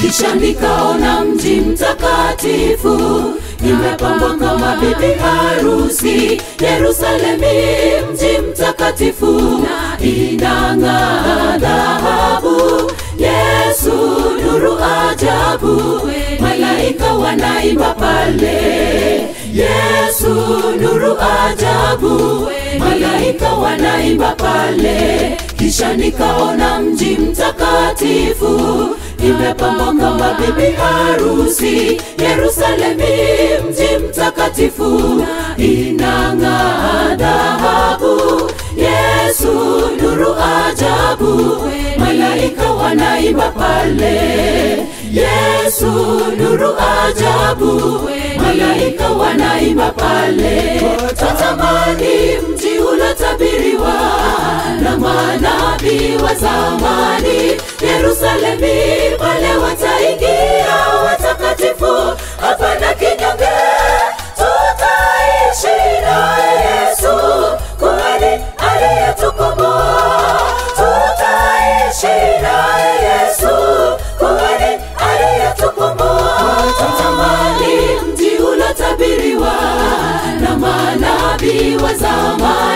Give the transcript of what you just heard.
kisha nikaona mji mtakatifu imepambwa kama bibi harusi yerusalemi mji mtakatifu inang'aa dhahabu yesu nuru ajabu malaika wanaimba pale yesu nuru ajabu malaika wanaimba pale kisha nikaona mji mtakatifu imepambwa kama bibi harusi yerusalemi mji mtakatifu inang'aa dhahabu yesu nuru ajabu malaika wanaimba pale yesu nuru ajabu malaika wanaimba pale tatamani mji ulotabiriwa na manabii wa zamani yerusalemi pale wataingia watakatifu hapana kinyonge tutaishi naye yesu kwani aliyetukomboa tutaishi naye yesu kwani aliyetukomboa tatamani mji ulotabiriwa na manabii wa zamani